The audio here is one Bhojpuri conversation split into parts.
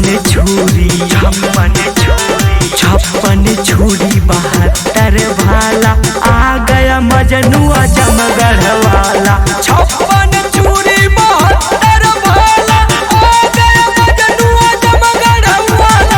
छप्पन छुरी छप्पन छुरी छप्पन छुरी बहत्तर भाला आ गया मजनुआ जमगढ़ वाला छप्पन छुरी बहत्तर भाला आ गया मजनुआ जमगढ़ वाला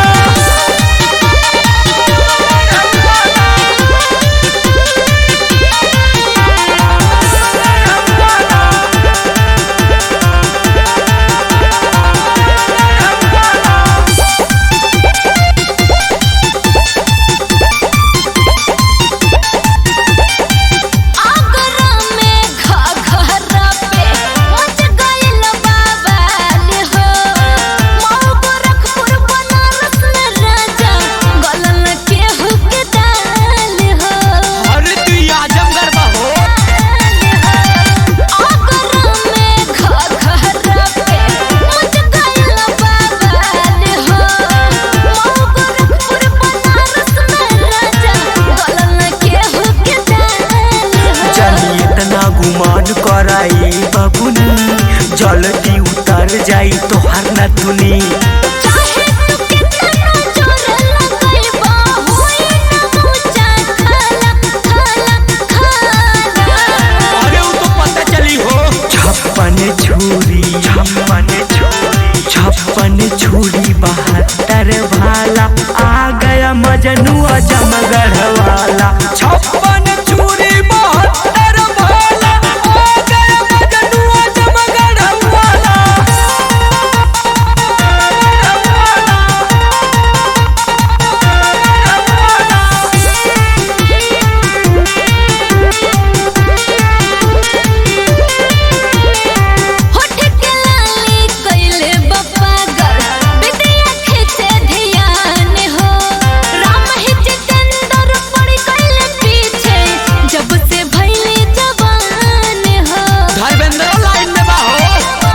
आगरा में घघरा पे मच गइल बाबाल हो मऊ गोरखपुर बनारस में राजा गलन केहू के दाल हो अरे तू आजमगढ़ बहो आगरा में घघरा पे मच गइल बाबाल हो मऊ गोरखपुर बनारस में राजा गलन केहू के दाल हो चली इतना गुमान कराई बबुनी जल्दी उतर जाई तोहर नथुनी चाहे तू कितना जोर लगाइबा होई ना ऊंचा खाला खाला खाला अरे वो तो पता चली हो छप्पन छुरी छप्पन छुरी छप्पन छुरी बहत्तर भाला आ गया मजनुआ जमगढ़ वाला छप्पन छुरी बहत्तर भाला आ गया मजनुआ जमगढ़ वाला होठ के लाली कइले बपागर बिटिया खींचे ध्यान हो राम ही जितेंद्र पड़ गइले पीछे जब से भइले जवान हो धर्मेंद्र लाइन में बाहो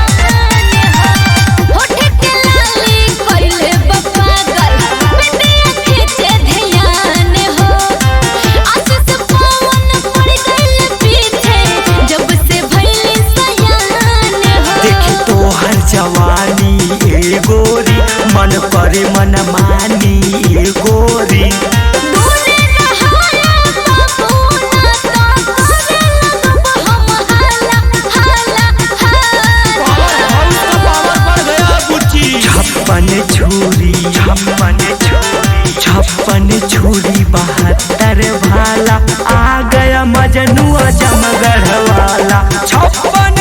होठ के लाली कइले बपागर बिटिया खींचे ध्यान हो आशीष पवन पड़ गइले पीछे जब से भइले सयान हो देखी तो हर जवानी ए गोरी मन करे मन मानी ए गोरी दूने नहाला बाबूना का करे लगब हम हाला हाला हाला छप्पन छुरी छप्पन छुरी छप्पन छुरी बहत्तर भाला आ गया मजनुआ जमगढ़ वाला छप्पन